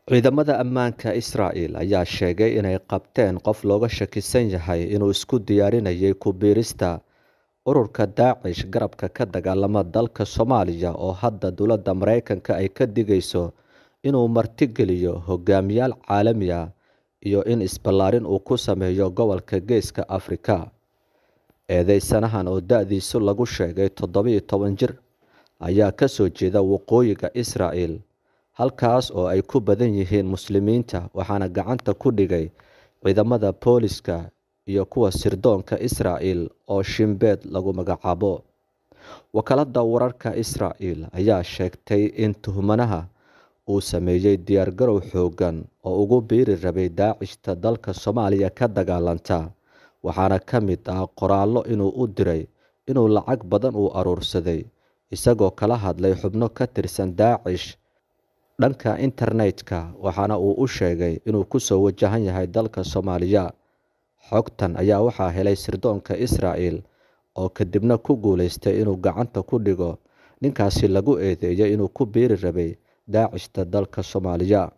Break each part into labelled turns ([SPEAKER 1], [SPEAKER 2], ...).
[SPEAKER 1] Ciidamada ammaanka Israa'iil ayaa sheegay inay qabteen qof looga shakisan yahay inuu isku diyaarinayay ku biirista ururka Daacish garabka ka dagaalama dalka Soomaaliya oo hadda dowladda Mareykanka ay ka digayso inuu martigeliyo hogaamiyayaal caalami ah iyo in isballaarin uu ku sameeyo gobolka Geeska Afrika. Eedeysanahan oo da'diisu lagu sheegay toddoba iyo toban jir ayaa ka soo jeeda waqooyiga Israa'iil, halkaas oo ay ku badan yihiin Muslimiinta waxaana gacanta ku dhigay ciidamada booliiska iyo kuwa sirdoonka Israa'iil oo Shin Bet lagu magacaabo. Wakaaladda wararka Israa'iil ayaa sheegtay in tuhmanaha uu sameeyay diyaargarow xooggan oo ugu biiri rabay Daacishta dalka Soomaaliya ka dagaalanta, waxaana ka mid ah qoraallo inuu u diray inuu lacag badan u urursaday, isagoo kala hadlay xubno ka tirsan Daacish dhanka internetka waxaana uu u sheegay inuu ku soo wajahan yahay dalka Soomaaliya. Xogtan ayaa waxaa helay sirdoonka Israa'iil oo kadibna ku guuleystay inuu gacanta ku dhigo ninkaasi lagu eedeeyay inuu ku biiri rabay Daacishta dalka Soomaaliya.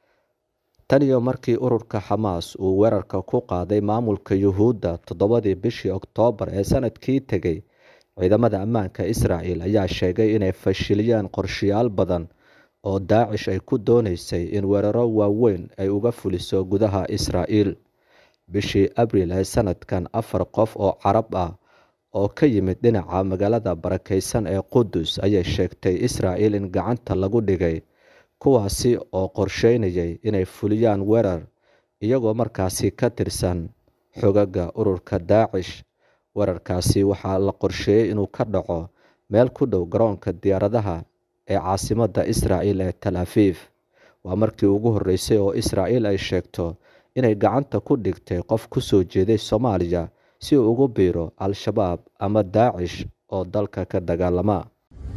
[SPEAKER 1] Tan iyo markii ururka Xamaas uu weerarka ku qaaday maamulka Yuhuudda toddobadii bishii Oktoobar ee sanadkii tegay, ciidamada ammaanka Israa'iil ayaa sheegay inay fashiliyeen qorshayaal badan oo Daacish ay ku dooneysay in weeraro waaweyn ay uga fuliso gudaha Israa'iil. Bishii Abriil ee sanadkan, afar qof oo Carab ah oo ka yimid dhinaca magaalada barakeysan ee Qudus ayay sheegtay Israa'iil in gacanta lagu dhigay, kuwaasi oo qorsheynayay inay fuliyaan weerar iyagoo markaasi ka tirsan xoogagga ururka Daacish. Weerarkaasi waxaa la qorsheeyay inuu ka dhaco meel ku dhow garoonka diyaaradaha ee caasimadda Israa'iil ee Tel Aviv. Waa markii ugu horreysay oo Israa'iil ay sheegto inay gacanta ku dhigtay qof ku soo jeeday Soomaaliya si uu ugu biiro Al-shabaab ama Daacish oo dalka ka dagaalama.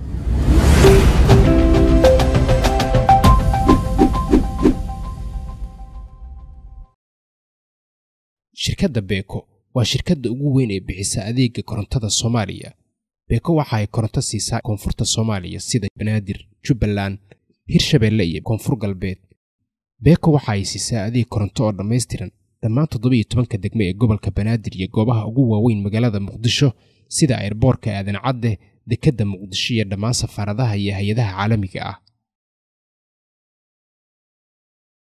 [SPEAKER 2] shirkadda beeko waa shirkadda ugu weyn ee bixisa adeega korontada soomaaliya beeko waxa ay koronto siisaa koonfurta soomaaliya sida banaadir jubbaland hirshabeelle iyo koonfur galbeed beeko waxa ay siisaa adeeg koronto oo dhammaystiran dhammaan toddobiiyo tobanka degme ee gobolka banaadir iyo goobaha ugu waaweyn magaalada muqdisho sida airboorka aadan cadde dekedda muqdisho iyo dhammaan safaaradaha iyo hay-adaha caalamiga ah